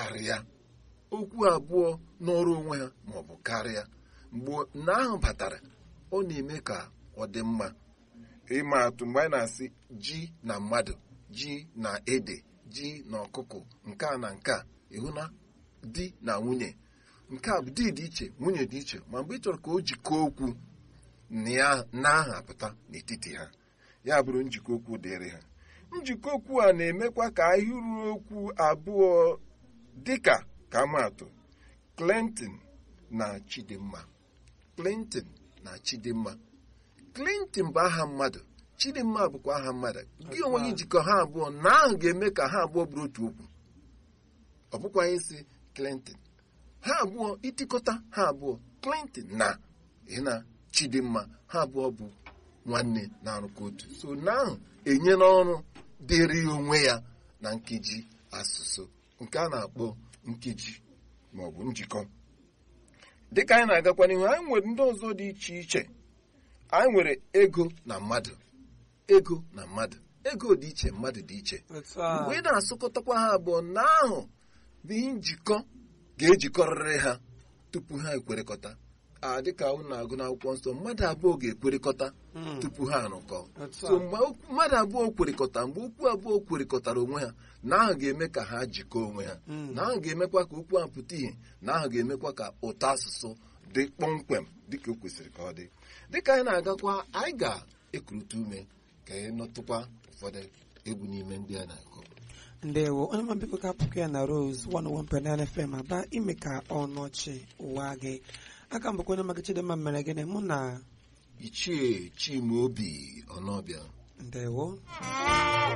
karịa okwu abụọ n'ọrụ onwe ha maọbụ karịa mgbe na ahụ batara ọ na-eme ka ọ dị mma ịma atụ mgbe anyị na-asị ji na mmadụ ji na ede ji na ọkụkọ nke a na nke a ịhụ na di na nwunye nke a bụ di dị iche nwunye dị iche ma mgbe ị chọrọ ka o jikọọ okwu na aha apụta n'etiti ha ya bụrụ njikọ okwu dịrị ha njikọ okwu a na-emekwa ka ahịrị okwu abụọ dịka ka amaatụ Clinton na Chidimma Clinton na Chidimma Clinton bụ aha mmadụ Chidimma bụkwa aha mmadụ gị onwe gị jikọ ha abụọ na ahụ ga-eme ka ha abụọ bụrụ otu okwu ọ bụkwa anyị si Clinton ha abụọ itikọta ha abụọ Clinton na na Chidimma ha abụọ bụ nwanne na-arụkọ otu so na ahụ enye n'ọrụ dịrị onwe ya na nkeji asụsụ nke a na-akpọ nkeji maọbụ njikọ dịka anyị na-agakwa n'ihu anyị nwere ndị ọzọ dị iche iche anyị nwere ego na mmadụ ego na mmadụ ego dị iche mmadụ dị iche mgbe ị na-asụkọtakwa ha abụọ na ahụ bụ ihe njikọ ga-ejikọrịrị ha tupu ha ekwerekọta a dịka unu na-agụ n'akwụkwọ nsọ mmadụ abụọ ga-ekwerekọta tupu ha arụkọ so mgbe mmadụ abụọ kwerekọta mgbe okwu abụọ kwerekọtara onwe ha na ahụ ga-eme ka ha jikọọ onwe ha na ahụ ga-emekwa ka okwu ahụ pụta ìhè na ahụ ga-emekwa ka ụtọ asụsụ dị kpọmkwem dịka o kwesịrị ka ọ dị dịka anyị na-agakwa anyị ga-ekurịta ume ka anyị nọtụkwa ụfọdụ egwu n'ime ndị a na-akụ ndewo onye ma biko ka apụkọ ya na Rose 101.9 FM aba ime ka ọnọchi ụwa gị aka mbụkwa onye maka Chidimma mere gịnị mụ na ichie Chimaobi Ọnọbịa ndewo